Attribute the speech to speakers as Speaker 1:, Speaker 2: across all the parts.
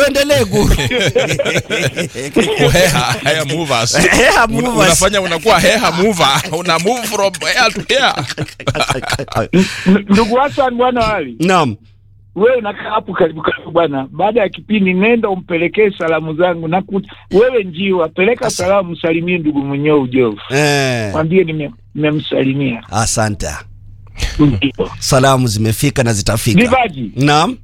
Speaker 1: tuendelee guru
Speaker 2: Heha, hair movers.
Speaker 1: Hair
Speaker 2: Una-
Speaker 1: movers.
Speaker 2: unafanya unakuwa heha mover una move from hair to hair
Speaker 3: N- Ndugu Hassan bwana wali,
Speaker 1: naam
Speaker 3: wewe unakaa hapo karibu karibu bwana. Baada ya kipindi, nenda umpelekee salamu zangu na ku, wewe njiwa, peleka salamu, msalimie ndugu mwenyewe ujovu,
Speaker 1: eh,
Speaker 3: mwambie nime- nimemsalimia.
Speaker 1: asante
Speaker 3: Ndio.
Speaker 1: salamu zimefika na zitafika
Speaker 3: Divaji,
Speaker 1: naam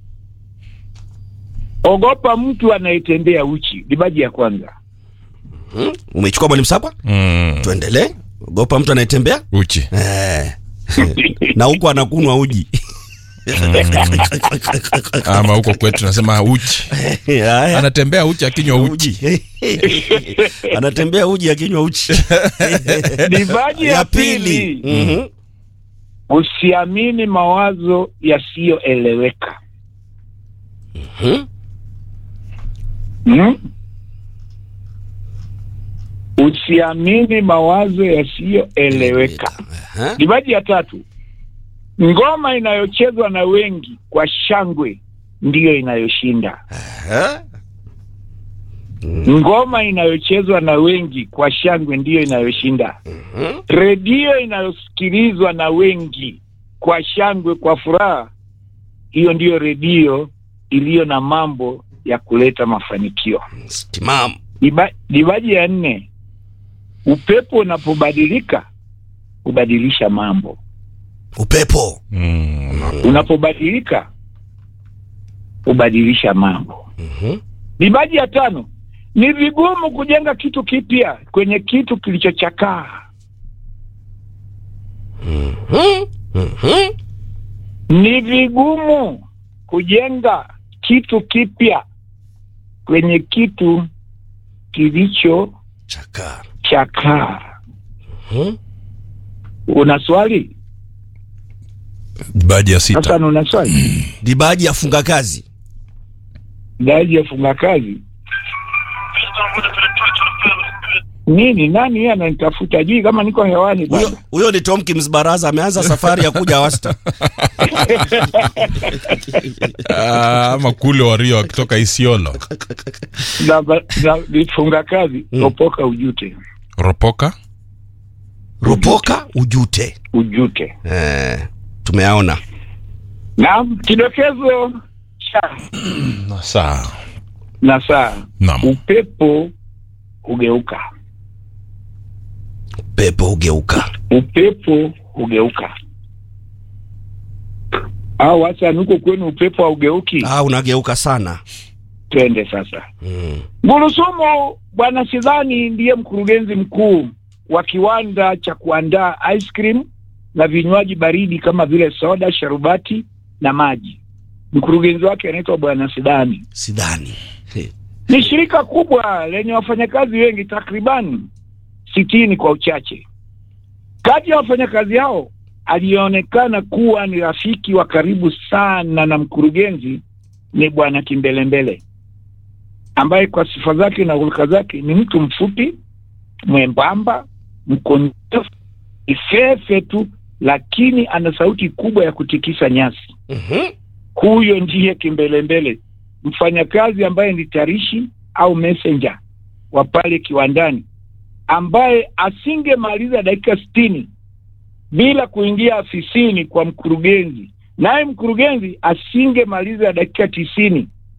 Speaker 3: ogopa mtu anayetembea uchi. Divaji ya kwanza.
Speaker 1: hmm? umechukua mwalimu sakwa
Speaker 2: mm.
Speaker 1: tuendelee ogopa mtu anayetembea
Speaker 2: uchi
Speaker 1: eh. na huku anakunwa uji
Speaker 2: ama huko kwetu tunasema uchi
Speaker 1: Haya.
Speaker 2: anatembea uchi akinywa uchi
Speaker 1: uji anatembea uji akinywa uchi
Speaker 3: Divaji ya pili,
Speaker 1: Mhm.
Speaker 3: usiamini mawazo yasiyoeleweka.
Speaker 1: Mhm.
Speaker 3: Hmm? Usiamini mawazo yasiyoeleweka.
Speaker 1: Aha.
Speaker 3: Divaji ya tatu, ngoma inayochezwa na wengi kwa shangwe ndiyo inayoshinda.
Speaker 1: Aha.
Speaker 3: Ngoma inayochezwa na wengi kwa shangwe ndiyo inayoshinda.
Speaker 1: Mhm.
Speaker 3: Redio inayosikilizwa na wengi kwa shangwe, kwa furaha, hiyo ndiyo redio iliyo na mambo ya kuleta mafanikio.
Speaker 1: Timamu.
Speaker 3: Diba- Divaji ya nne, upepo unapobadilika hubadilisha mambo.
Speaker 1: upepo
Speaker 2: mm.
Speaker 3: Unapobadilika hubadilisha mambo.
Speaker 1: Mhm.
Speaker 3: Divaji ya tano, ni vigumu kujenga kitu kipya kwenye kitu kilichochakaa.
Speaker 1: Mhm. Mhm.
Speaker 3: Ni vigumu kujenga kitu kipya kwenye kitu kilichochakaa.
Speaker 1: chaka Mhm.
Speaker 3: Una swali
Speaker 2: baji ya sita
Speaker 3: sasa? Una swali
Speaker 1: dibaji afunga kazi
Speaker 3: daji ya funga kazi nini? Nani yeye ananitafuta? Jui kama niko hewani
Speaker 1: huyo
Speaker 3: bwana.
Speaker 1: huyo ni Tomkins Baraza ameanza safari ya kuja Wasta
Speaker 2: Ah, ama kule wario wakitoka isiolo
Speaker 3: na, na nifunga kazi
Speaker 1: Mm.
Speaker 3: ropoka ujute
Speaker 2: ropoka
Speaker 1: ropoka ujute
Speaker 3: ujute.
Speaker 1: eh, tumeaona
Speaker 3: Naam, kidokezo cha
Speaker 2: na saa
Speaker 3: na saa
Speaker 2: naam
Speaker 3: upepo hugeuka,
Speaker 1: pepo hugeuka
Speaker 3: upepo hugeuka. Au hasa nuko kwenu upepo haugeuki?
Speaker 1: ah, unageuka sana
Speaker 3: Twende sasa.
Speaker 1: mm.
Speaker 3: Gurusumu Bwana Sidhani ndiye mkurugenzi mkuu wa kiwanda cha kuandaa ice cream na vinywaji baridi kama vile soda, sharubati na maji. Mkurugenzi wake anaitwa Bwana Sidhani.
Speaker 1: sidhani
Speaker 3: Ni shirika kubwa lenye wafanyakazi wengi, takriban sitini kwa uchache. Kati ya wafanyakazi hao aliyeonekana kuwa ni rafiki wa karibu sana na mkurugenzi ni Bwana Kimbelembele ambaye kwa sifa zake na hulka zake ni mtu mfupi, mwembamba, mkondefu, ifefe tu, lakini ana sauti kubwa ya kutikisa nyasi.
Speaker 1: Mhm.
Speaker 3: Huyo ndiye Kimbelembele, mfanyakazi ambaye ni tarishi au messenger wa pale kiwandani, ambaye asingemaliza dakika sitini bila kuingia afisini kwa mkurugenzi, naye mkurugenzi asingemaliza dakika tisini